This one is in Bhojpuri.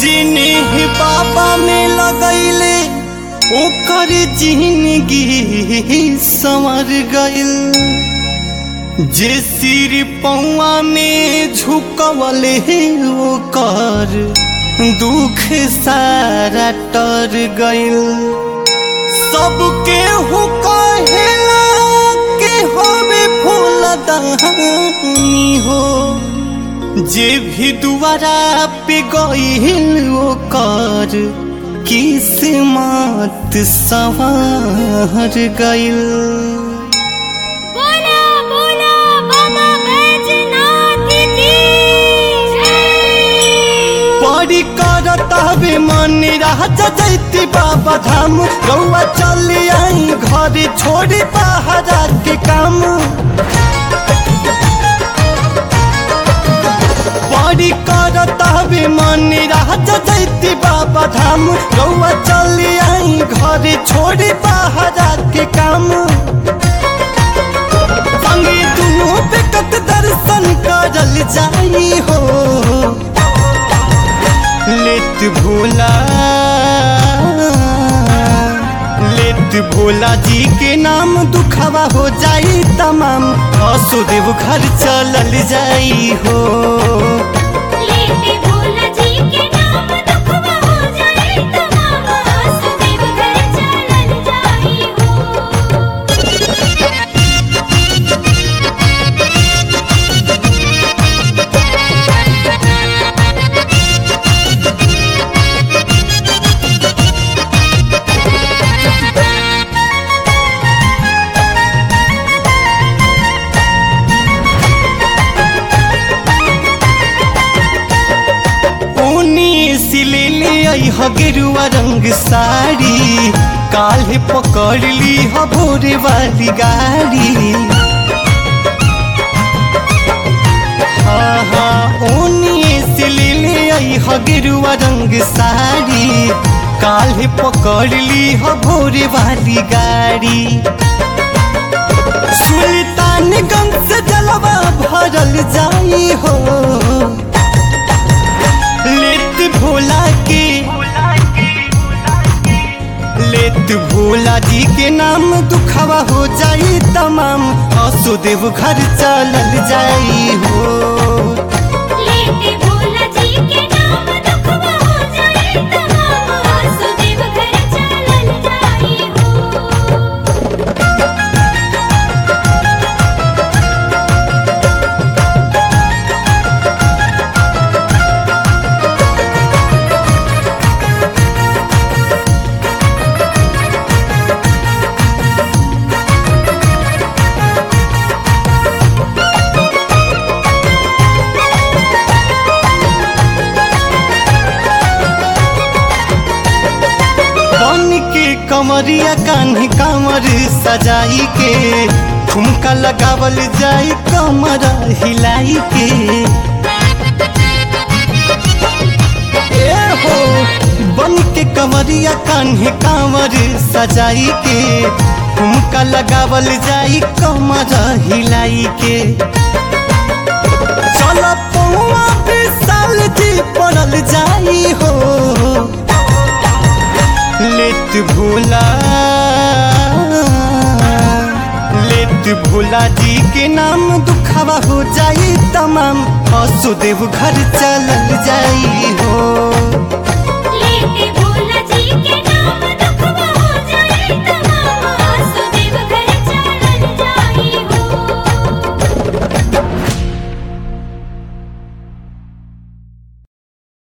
जिन्हें बाबा में लगैले ओकर जिंदगी संवर गइल जे सिर पौआ में झुकवले ओकर दुख सारा टर गइल सबके हु कहेला के होवे फूल दहानी हो जे भी दुआरा पे गइल ओकर किस्मत सवार गइल बोला बोला बाबा बैजनाथ की जय परी करत हवे मन राजा जैती बाबा धाम रउआ चली आई घर छोड़ी पहाड़ा के काम परी करत हवे मन राजा जैती बाबा धाम रउआ चली आई घर छोड़ी पहाड़ा के काम संगे दुनू बेकत दर्शन करल जाई हो लेत भोला लेत भोला जी के नाम दुखवा हो जाई तमाम असुदेव घर चलल जाई हो लेते भोला जी के नाम दुखवा हो जाए तमाम वासुदेव घर चलन जाई हो ऊनी सिले ले आई ह गेरुआ रंग साड़ी काल्हे पकड़ ली ह भोरे वाली गाड़ी हाँ हाँ ऊनी सिले ले आई ह गेरुआ रंग साड़ी काल्हे पकड़ ली ह भोरे वाली गाड़ी सुल्तानगंज से जलवा भरल जाई हो लेत भोला के लेत भोला जी के नाम दुखवा हो जाई तमाम असुदेव घर चलल जाई हो लेते भोला जी के नाम दुखवा हो जाए तमाम वासुदेव घर चलन जाई हो बन के कमरिया कान्हे कामर सजाई के ठुमका लगावल जाई कमर हिलाई के ए हो बन के कमरिया कान्हे कामर सजाई के ठुमका लगावल जाई कमर हिलाई के चल पौआ साल जी पड़ल जाई हो लेत भोला लेत भोला जी के नाम दुखवा हो जाई तमाम असुदेव घर चलल जाई हो